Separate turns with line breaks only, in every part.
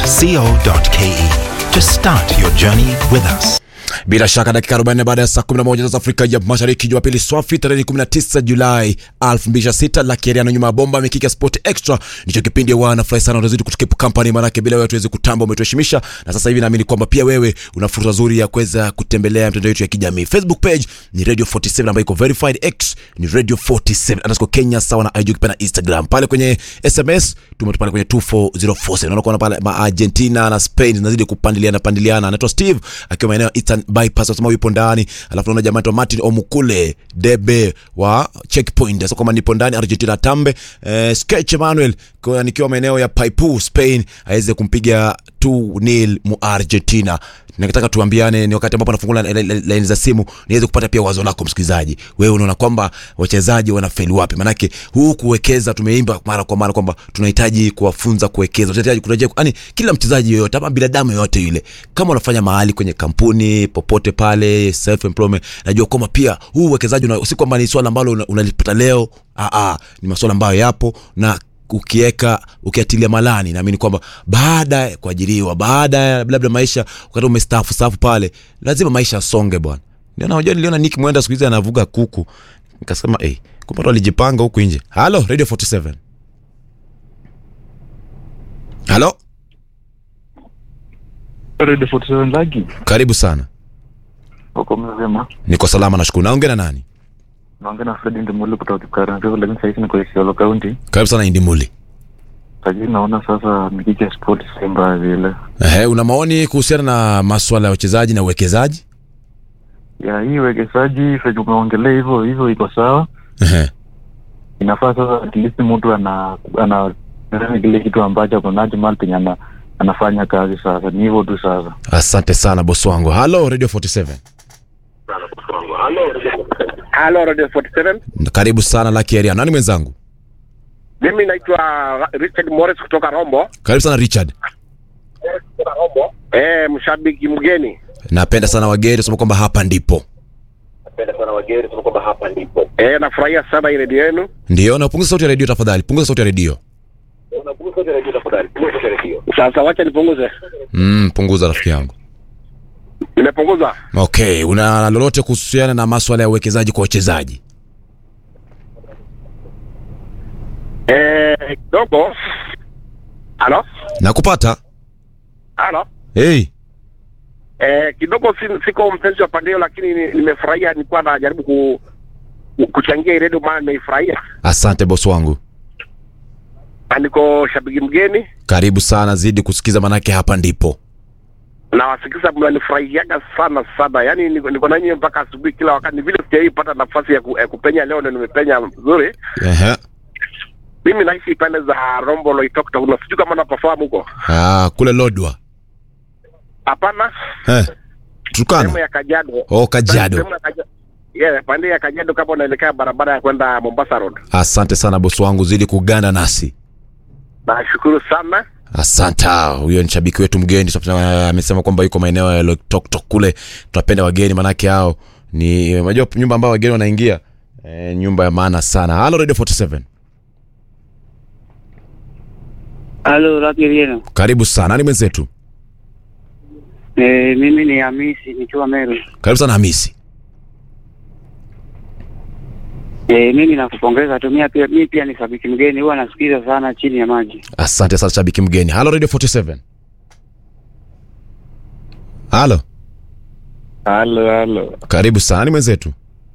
co.ke to start your journey with us.
Bila shaka dakika 40 baada ya saa 11 za Afrika ya Mashariki, Jumapili swafi tarehe 19 Julai 2026. La Keriano nyuma ya bomba Mikika Sport Extra ndicho kipindi wana furahi sana, unazidi kutukeep company, maana bila wewe tuweze kutamba, umetuheshimisha na sasa hivi naamini kwamba pia wewe una fursa nzuri ya kuweza kutembelea mitandao yetu ya kijamii. Facebook page ni Radio 47 ambayo iko verified, X ni Radio 47 underscore Kenya, sawa na IG pia na Instagram. Pale kwenye SMS tumetupana kwenye 24047. Unaona kuona pale ma Argentina na Spain zinazidi kupandiliana pandiliana. Anaitwa Steve akiwa maeneo ya Eastern bypass wasema yupo ndani, alafu naona jamaa anaitwa Martin Omukule Debe wa checkpoint sasa kama nipo ndani Argentina tambe eh, Sketch Emmanuel kwa nikiwa maeneo ya Paipu Spain aweze kumpiga 2-0 mu Argentina. Nataka tuambiane, ni wakati ambapo nafungula laini za simu niweze kupata pia wazo lako msikilizaji. Wewe unaona kwamba wachezaji wanafeli wapi? Manake huu kuwekeza, tumeimba mara kwa mara kwamba tunahitaji kuwafunza kuwekeza, tunahitaji kurejea, yani kila mchezaji yoyote ama binadamu yoyote yule, kama unafanya mahali kwenye kampuni popote pale, self employment, najua kwamba pia huu uwekezaji una- si kwamba ni swala ambalo una- unalipata leo. Aa, aa, ni masuala ambayo yapo na ukiweka ukiatilia malani, naamini kwamba baada ya kuajiriwa, baada ya labda maisha, wakati umestaafu staafu pale, lazima maisha yasonge bwana. Ndio unajua, niliona Nick Mwenda siku hizi anavuga kuku, nikasema eh, kumbe watu walijipanga huku nje. Halo Radio 47, halo,
Radio 47 Lagi.
karibu sana.
Uko mzima?
Niko salama, nashukuru. Naongea na nani?
Naongea na Fred Ndimuli kutoka Kipkaren, lakini sasa hivi niko Isiolo County.
Karibu sana Indimuli.
Lakini naona sasa Mikike Sport si mbaya vile.
Ehe, una maoni kuhusiana na maswala ya wachezaji na uwekezaji?
Ya hii uwekezaji venye umeongelea hivyo hivyo iko sawa.
Ehe.
Inafaa sasa at least mtu ana ana ana kile kitu ambacho ako nacho mahali penye ana anafanya kazi sasa. Ni hivyo tu sasa.
Asante sana bosi wangu. Halo Radio 47.
Halo Radio 47.
Karibu sana Lucky Area. Nani mwenzangu?
Mimi naitwa Richard Morris kutoka Rombo.
Karibu sana Richard.
Eh, mshabiki mgeni.
Napenda sana wageni sema kwamba hapa ndipo.
Eh, nafurahia sana hii redio yenu.
Ndio, na punguza sauti ya redio tafadhali. Punguza sauti ya redio.
Sasa wacha nipunguze.
Mm, punguza rafiki yangu.
Nimepunguza.
Okay, una lolote kuhusiana na maswala ya uwekezaji kwa wachezaji?
Eh, kidogo. Halo?
Nakupata.
Halo?
Hey,
Eh, kidogo si, siko mpenzi wa pande hiyo lakini ni- nimefurahia nilikuwa najaribu ku, ku- kuchangia hii redio maana nimeifurahia.
asante bosi wangu.
Na niko shabiki mgeni
Karibu sana, zidi kusikiza manake hapa ndipo.
na wasikiza mnanifurahiaga sana sana, yaani niko, niko nanyi mpaka asubuhi kila wakati. Ni vile sijaipata nafasi ya, ku, ya kupenya leo, ndio nimepenya vizuri.
Ehe.
Mimi naishi pande za Rombo Loitoktok, na sijui kama napafahamu huko.
Ah, kule Lodwa.
Hapana,
Eh.
sehemu
Tukana.
ya Kajiado.
Oh, Kajiado.
Sehemu ya Kajiado. Yeah, pande ya Kajiado kama unaelekea barabara ya kwenda Mombasa Road.
Asante sana bosi wangu, zidi kuganda nasi.
Nashukuru sana.
Asante. Huyo ni shabiki wetu mgeni Sasa, amesema kwamba yuko maeneo ya Loitoktok kule. Tunapenda wageni manake hao ni unajua nyumba ambayo wageni wanaingia e, nyumba ya maana sana. Halo Radio 47.
Halo, Rabi Rieno.
Karibu sana. Nani mwenzetu?
E, mimi ni Hamisi nikiwa Meru.
Karibu sana Hamisi.
E, mimi nakupongeza tu. Mimi pia, mimi pia ni shabiki mgeni, huwa nasikiza sana chini ya maji.
Asante sana shabiki mgeni. Halo Radio 47. Halo.
Halo halo.
Karibu sana. Nani mwenzetu?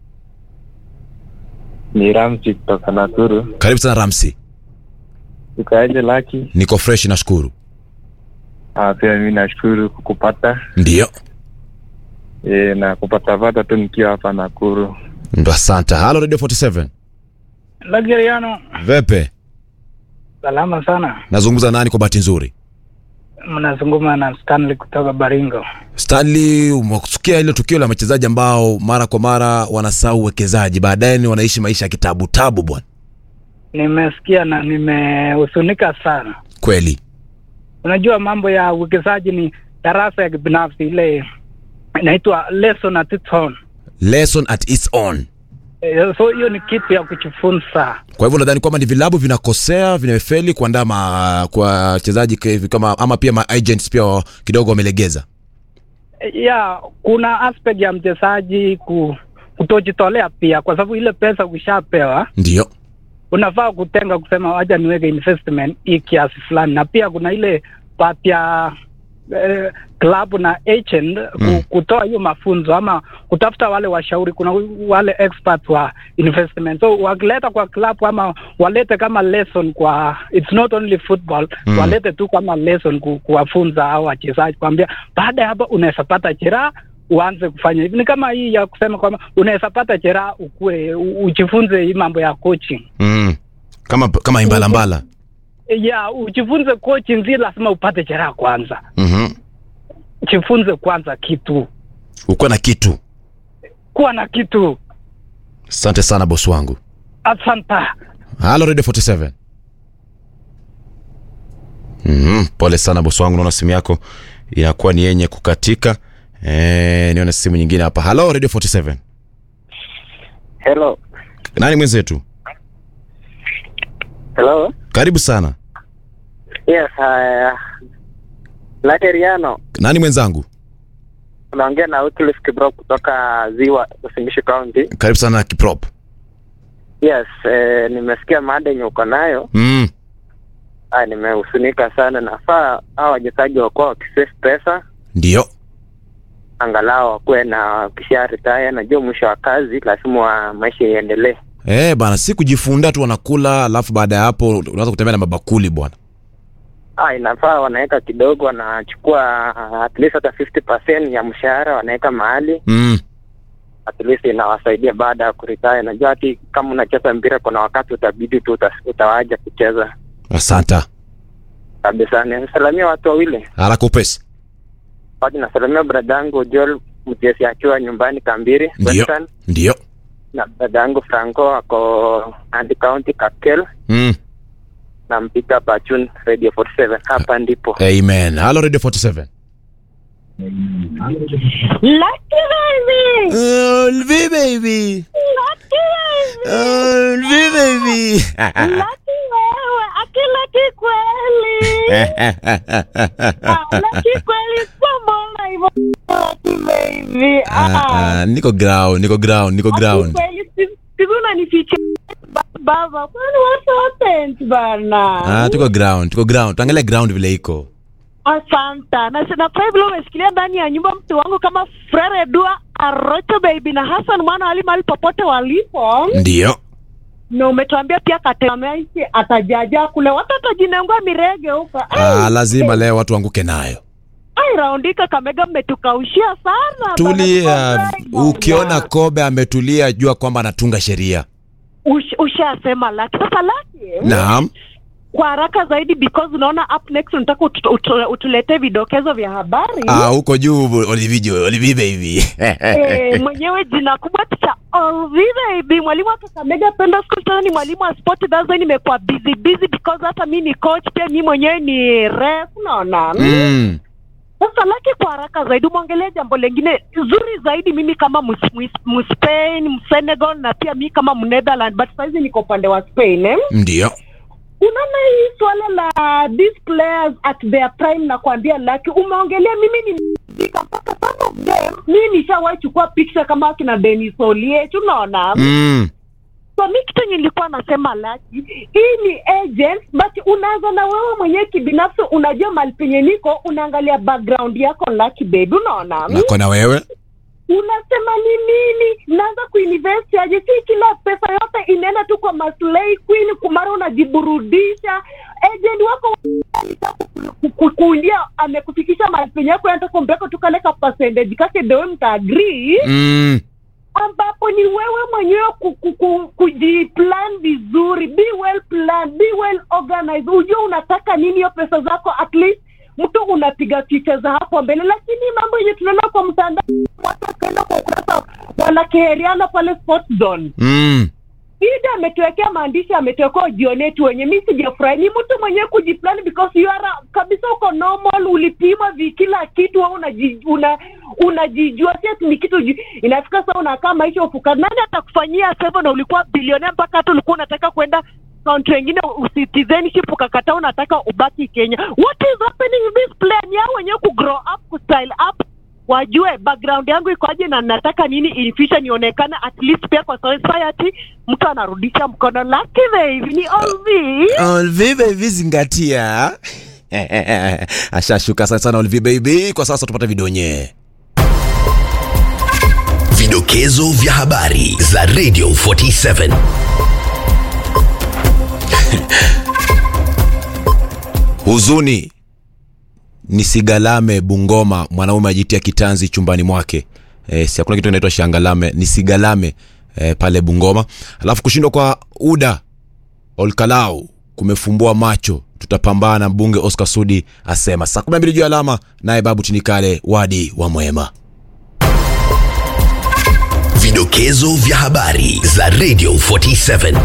Ni Ramsi kutoka Nakuru.
Karibu sana Ramsi.
Ukaje Laki?
Niko fresh nashukuru.
Ah, pia mimi nashukuru kukupata.
Ndio.
E, na kupata pata tu nikiwa hapa Nakuru.
Ndo asante. Halo Radio 47.
Lageriano,
Vepe.
salama sana.
Nazungumza nani kwa bahati nzuri?
Mnazungumza na Stanley kutoka Baringo.
Stanley, umesikia ile tukio la wachezaji ambao mara kwa mara wanasahau uwekezaji, baadaye ni wanaishi maisha ya kitabu tabu bwana.
Nimesikia na nimehusunika sana.
Kweli.
Unajua mambo ya uwekezaji ni darasa ya kibinafsi, ile inaitwa lesson at its own.
Lesson at its own.
Eh, so hiyo ni kitu ya kujifunza.
Kwa hivyo nadhani kwamba ni vilabu vinakosea, vinafeli kuandaa ma- kwa wachezaji ke- kama ama pia ma agents pia kidogo wamelegeza.
ya kuna aspect ya mchezaji ku, kutojitolea pia, kwa sababu ile pesa ukishapewa
Ndio.
unafaa kutenga kusema wacha niweke investment hii kiasi fulani, na pia kuna ile part ya eh, club na agent ku,
Mm.
kutoa hiyo mafunzo ama kutafuta wale washauri. Kuna wale experts wa investment, so wakileta kwa club ama walete kama lesson kwa, it's not only football
Mm.
walete tu kama lesson ku, kuwafunza hao wachezaji, kuambia baada ya hapa unaweza pata jeraha uanze kufanya hivi. Ni kama hii ya kusema kwamba unaweza pata jeraha ukue u- ujifunze hii mambo ya coaching
Mm. Kama kama imbalambala.
ya ujifunze coaching, si lazima upate jeraha kwanza.
Mhm.
Jifunze kwanza kitu,
Uko na kitu.
kuwa na kitu.
Asante sana bosi wangu.
Asanta.
Halo Radio 47. Mhm, pole sana bosi wangu, naona simu yako inakuwa ni yenye kukatika. Eh, nione simu nyingine hapa. Halo Radio 47.
Hello.
Nani mwenzetu?
Hello.
Karibu sana.
Yes, uh, Lateriano.
Nani mwenzangu?
Unaongea na Wycliffe Kibro kutoka Ziwa Usingishu County.
Karibu sana Kiprop.
Yes, eh, nimesikia mada yenye uko nayo.
Mm.
Ah, nimehusunika sana. Nafaa hao wachezaji wakuwa wakisave pesa
Ndio.
angalau wakuwe na kisha retire. Najua mwisho wa kazi lazima wa maisha iendelee.
Eh, bana si kujifunda tu wanakula alafu baada ya hapo unaweza kutembea na mabakuli bwana.
Ah, inafaa wanaweka kidogo, wanachukua ah, at least hata 50% ya mshahara wanaweka mahali,
Mm.
at least inawasaidia baada ya kuretire. Najua hati kama unacheza mpira, kuna wakati utabidi tu uta, utawaja kucheza
Asanta.
kabisa. Nisalamia watu wawili
Haraka upesi.
waje, nasalamia brada yangu Joel Mjesi akiwa nyumbani Kambiri
Ndio.
Western,
Ndio.
na brada yangu Franco ako Nandi County Kakel,
Mm.
na mpika Bachun Radio 47 hapa ndipo
Amen. Halo Radio 47.
Lucky baby!
Olvi baby.
Lucky baby!
Olvi baby.
Lucky wewe, akilaki kweli. Ah, Lucky kweli kwa mbona hivyo Lucky baby.
Ah,
Ah.
ah, niko ground, niko ground, niko
Lucky
ground.
kweli, si- siku unanificha baba. Kwani what happened bana?
Ah, tuko ground, tuko ground. Tuangalia ground vile iko.
Asanta na na pia vile umeshikilia ndani ya nyumba mtu wangu kama Frere Dua Arocho baby na Hassan mwana wali mahali popote walipo
Ndio.
na umetuambia pia Katemesi atajaja kule, watu watajinengua mirege huko.
Ah, lazima leo watu wanguke nayo.
Ai, raundika Kamega, mmetukaushia sana.
Tulia.
Bana,
Ukiona Kobe ametulia, jua kwamba anatunga sheria.
Ush- ushasema laki sasa laki
Naam.
kwa haraka zaidi because unaona up next unataka utu, utu, utuletee vidokezo vya habari
Ah, huko juu Olivio, Olivia baby.
Eh, mwenyewe jina kubwa cha Olvive baby, mwalimu wa Kakamega Penda School, tena ni mwalimu wa sport. That's why nimekuwa busy busy because hata mi ni coach pia, mi mwenyewe ni ref, unaona
Mm.
Sasa laki kwa haraka zaidi, umwongelea jambo lengine zuri zaidi. Mimi kama Mus- Mus- Mspain, Msenegal na pia mi kama Mnetherland, but saizi niko upande wa Spain eh?
Ndio.
Unaona hii swala la these players at their prime, na kuambia laki, umeongelea mimi ni mpaka some of them, mi nishawahi chukua picture kama akina Denis Oliech, unaona
Mm.
so mi kitu yenye nilikuwa nasema laki hii ni agent but unaanza na wewe mwenyewe kibinafsi unajua mali penye niko unaangalia background yako laki baby unaona
Nako na wewe.
unasema ni nini naanza kuinvest aje si kila pesa yote inaenda tu kwa maslahi queen kumara unajiburudisha agent wako kukuindia amekufikisha mahali penye yako yanataka kumpeka tu kale ka percentage kake dewe mtaagree
Mm.
ambapo ni wewe mwenyewe ku- ku- ku- kujiplan vizuri be well plan be well organized ujue unataka nini hiyo pesa zako at least mtu unapiga picha za hapo mbele lakini mambo yenye tunaona kwa mtandao watu wakaenda kwa ukurasa wanakeheriana pale sports zone
Mm.
ida ametuwekea maandishi ametuwekea ujionee tu wenye mi sijafurahi ni mtu mwenyewe kujiplan because you are kabisa uko normal ulipima vi kila kitu wewe unaji- una unajijua si ati ni kitu ju- inafika saa unakaa maisha ufuka nani atakufanyia sevo na ulikuwa bilionea mpaka hata ulikuwa unataka kwenda kaunti wengine citizenship ukakataa unataka ubaki kenya what is happening in this plan yao wenyewe kugrow up kustyle up wajue background yangu ikoje na nataka nini in future nionekane at least pia kwa society mtu anarudisha mkono laki baby ni olvi
Olvi baby zingatia ashashuka sana sana Olvi baby kwa sasa tupate vidonye
Vidokezo vya habari za Radio 47.
huzuni nisigalame bungoma mwanaume ajitia kitanzi chumbani mwake e, si hakuna kitu inaitwa shangalame nisigalame e, pale bungoma alafu kushindwa kwa uda olkalau kumefumbua macho tutapambana mbunge oscar sudi asema saa 12 juu ya alama naye babu tinikale wadi wa mwema
Vidokezo vya habari za Radio 47.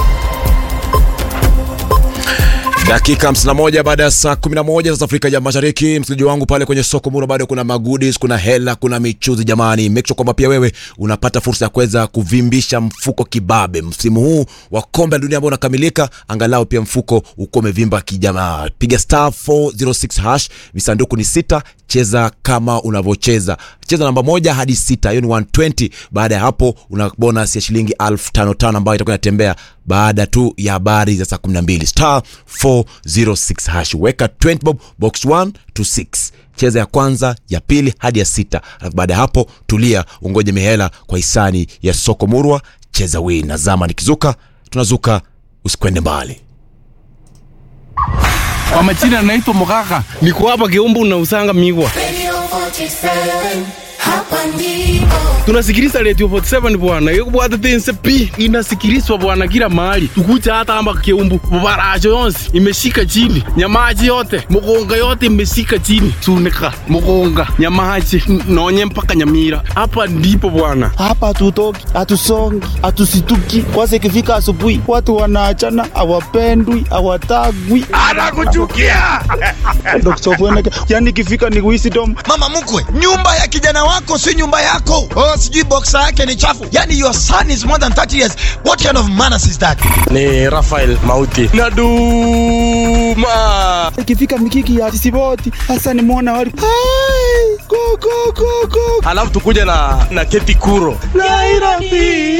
dakika 51 baada ya saa 11 za afrika ya mashariki msikilizaji wangu pale kwenye soko muro bado kuna magudis kuna hela kuna michuzi jamani make sure kwamba pia wewe unapata fursa ya kuweza kuvimbisha mfuko kibabe msimu huu wa kombe la dunia ambao unakamilika angalau pia mfuko uko umevimba kijamaa piga star 406 hash visanduku ni sita cheza kama unavyocheza cheza namba moja hadi sita hiyo ni 120 baada ya hapo una bonus ya shilingi 55 ambayo itakuwa inatembea baada tu ya habari za saa 12 star 406 hash weka 20 bob box 1 to 6 cheza ya kwanza ya pili hadi ya sita alafu baada ya hapo tulia ungoje mihela kwa hisani ya soko murwa cheza win na zama nikizuka tunazuka usikwende mbali
Kwa majina naitwa Mugaka, niko hapa Kiumbu na usanga migwa.
Radio 47, hapa ndipo.
Tunasikiliza Radio 47 bwana, yekubwata tense pi inasikilizwa bwana kila mahali, tukuja hata hapa Kiumbu, mabaracho yonsi imeshika chini, nyamaji yote mugonga yote imeshika chini, sunika mugonga nyamaji n- nonye mpaka Nyamira. Hapa ndipo bwana.
hapa hatutoki, hatusongi, hatusituki. Kwanza ikifika asubuhi, watu wanaachana, hawapendwi, hawatagwi,
Anakuchukia
Dr. Fweneke. Yani ikifika ni wisdom.
mama mkwe nyumba ya kijana wako si nyumba yako oh, sijui boksa yake ni chafu yani your son is more than 30 years what kind of manners is that
ni Rafael Mauti Naduma.
Ikifika mikiki ya sisiboti, hasa ni mwona wali Hai, go, go, go, go.
Alafu tukuja na na Keti Kuro Nairobi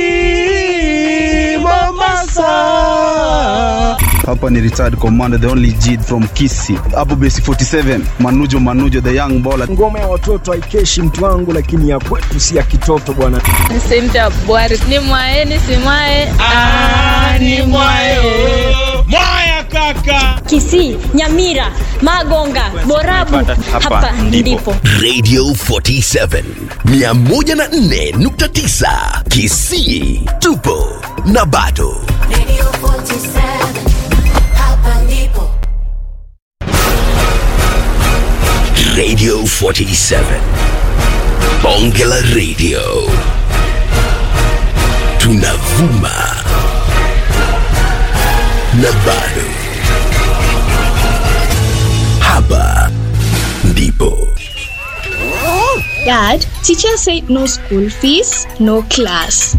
Mombasa
Hapa ni retired commander the only G from Kisi. Hapo base 47, Manujo Manujo the young baller.
ngoma ya watoto haikeshi mtu wangu lakini ya kwetu si ya kitoto bwana
Cynthia Bwari ni mwae ni si mwae ah, ni mwae
Mwaya kaka
Kisii, Nyamira, Magonga, Borabu, hapa ndipo.
Radio 47 104.9 Kisii tupo na bado
Radio 47, hapa ndipo.
Radio 47 Bonge la Radio tunavuma na bado hapa ndipo
Dad, teacher said no school fees, no class.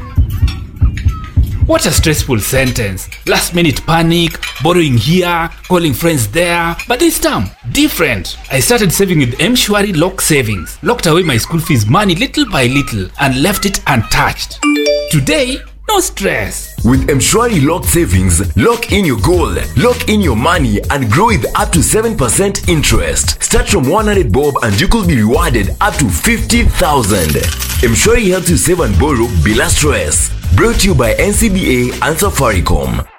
What a stressful sentence. Last minute panic, borrowing here, calling friends there. But this time, different. I started saving with M-Shwari Lock Savings. Locked away my school fees money little by little and left it untouched. Today, no stress.
With Mshwari Lock Savings, lock in your goal, lock in your money, and grow with up to 7% interest. Start from 100 bob and you could be rewarded up to 50,000. Mshwari helps you save and borrow bila stress. Brought to you by NCBA and Safaricom.